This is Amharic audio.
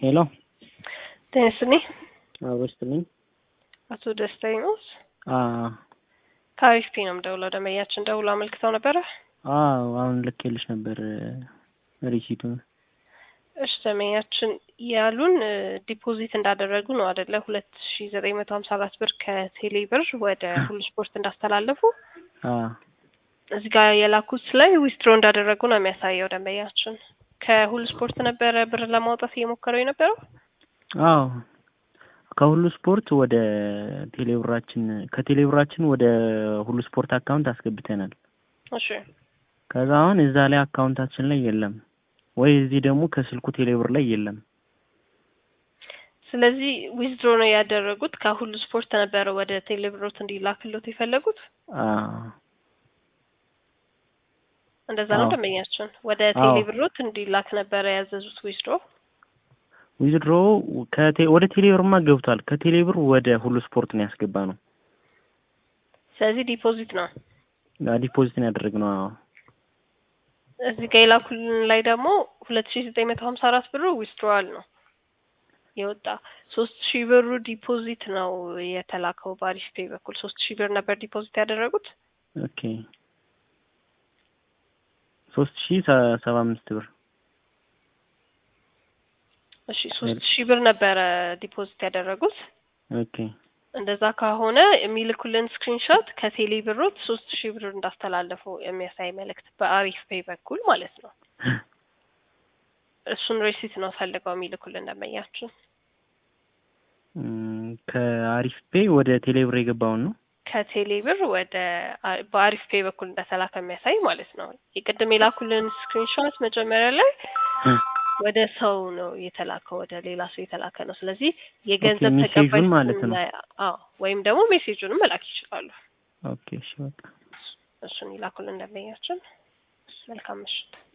ሄሎ ጤና ይስጥልኝ። አዎ ይስጥልኝ። አቶ ደስታዬ ነው። አዎ ከአሪፍ ነው የምደውለው። ደንበኛችን ደውሎ አመልክተው ነበረ። አዎ አሁን ልኬልሽ ነበር ሪሲቱን። እሺ ደንበኛችን ያሉን ዲፖዚት እንዳደረጉ ነው አደለ? ሁለት ሺ ዘጠኝ መቶ ሀምሳ አራት ብር ከቴሌ ብር ወደ ሁሉ ስፖርት እንዳስተላለፉ አዎ እዚህ ጋር የላኩት ላይ ዊስትሮ እንዳደረጉ ነው የሚያሳየው። ደንበኛችን ከሁሉ ስፖርት ነበረ ብር ለማውጣት እየሞከረው የነበረው። አዎ ከሁሉ ስፖርት ወደ ቴሌብራችን ከቴሌብራችን ወደ ሁሉ ስፖርት አካውንት አስገብተናል። እሺ ከዛ አሁን እዛ ላይ አካውንታችን ላይ የለም ወይ እዚህ ደግሞ ከስልኩ ቴሌብር ላይ የለም። ስለዚህ ዊዝድሮ ነው ያደረጉት። ከሁሉ ስፖርት ነበረ ወደ ቴሌብሮት እንዲላክሎት የፈለጉት። አዎ እንደዛ ነው አዎ። ደንበኛችን ወደ አዎ። ቴሌብሮት እንዲላክ ነበረ ያዘዙት ዊዝድሮ። ዊዝድሮ ከቴ ወደ ቴሌብርማ ገብቷል። ከቴሌብር ወደ ሁሉ ስፖርት ነው ያስገባ ነው ስለዚህ ዲፖዚት ነው። ዲፖዚት ነው ያደረግነው። አዎ እዚህ ጋር የላኩልን ላይ ደግሞ ሁለት ሺ ዘጠኝ መቶ ሀምሳ አራት ብሩ ዊዝድሮዋል ነው የወጣ ሶስት ሺህ ብሩ ዲፖዚት ነው የተላከው በአሪፍ ፔይ በኩል ሶስት ሺህ ብር ነበር ዲፖዚት ያደረጉት። ኦኬ ሶስት ሺህ ሰ- ሰባ አምስት ብር እሺ ሶስት ሺህ ብር ነበረ ዲፖዚት ያደረጉት። ኦኬ እንደዛ ከሆነ የሚልኩልን ስክሪንሾት ከቴሌ ብሮት ሶስት ሺህ ብር እንዳስተላለፉ የሚያሳይ መልእክት በአሪፍ ፔይ በኩል ማለት ነው። እሱን ሬሲት ነው ፈልገው የሚልኩልን ደንበኛችን። እም፣ ከአሪፍ ፔይ ወደ ቴሌብር የገባውን ነው። ከቴሌ ብር ወደ አ- በአሪፍ ፔይ በኩል እንደተላከ የሚያሳይ ማለት ነው። የቅድም የላኩልን ስክሪንሾት መጀመሪያ ላይ ወደ ሰው ነው የተላከው፣ ወደ ሌላ ሰው የተላከ ነው። ስለዚህ የገንዘብ ኦኬ፣ ሜሴጁን ተቀባይ ማለት ነው። ስና- አዎ ወይም ደግሞ ሜሴጁንም መላክ ይችላሉ። ኦኬ እሺ በቃ እሱን ይላኩልን ደንበኛችን። መልካም ምሽት።